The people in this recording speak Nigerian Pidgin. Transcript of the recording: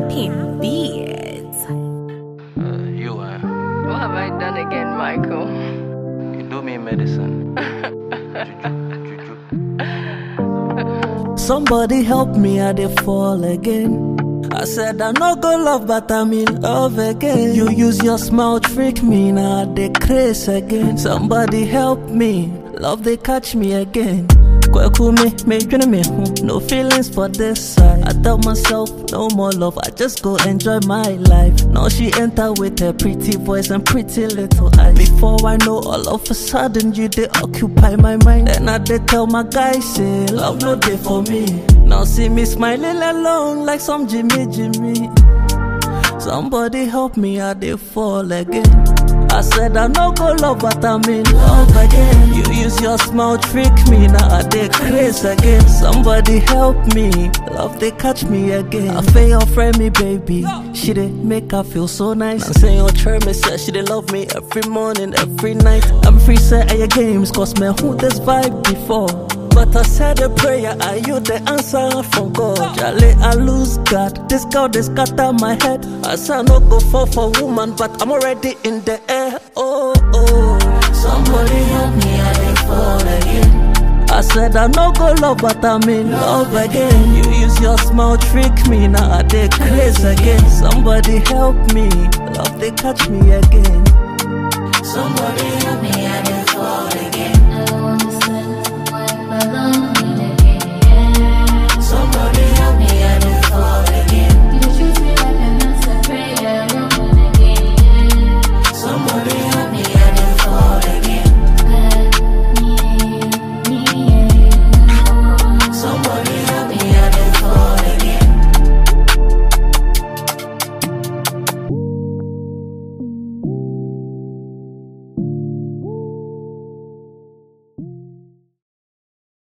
Pimp beats. Uh, you are. What have I done again, Michael? You do me medicine. Juju, juju. Somebody help me, I dey fall again. I said I no go love, but I'm in love again. You use your smile trick me, now I dey craze again. Somebody help me, love they catch me again. Kweku me, me dwene me ho, no feelings for this side. I tell myself no more love, I just go enjoy my life. Now she enter with her pretty voice and pretty little eyes. Before I know, all of a sudden you they occupy my mind. Then I dey tell my guy say love no day for me. Now see me smiling alone like some Jimmy Jimmy. Somebody help me, I dey fall again. I said I no go love, but I'm in love again. You use your smile trick me, now I dey craze again. Somebody help me, love they catch me again. I feel your friend me, baby. She dey make her feel so nice. I say your try me, say she dey love me every morning, every night. I'm free set at your games, cause me who this vibe before. But I said a prayer, are you the answer from God? Jale, I lose God. This girl, they scatter my head. I said I no go fall for woman, but I'm already in the air. Oh, oh. Somebody help me, I dey fall again. I said I no go love, but I'm in love again. You use your smile trick me, now I dey craze again. Somebody help me, love they catch me again. Somebody help me, I dey fall again.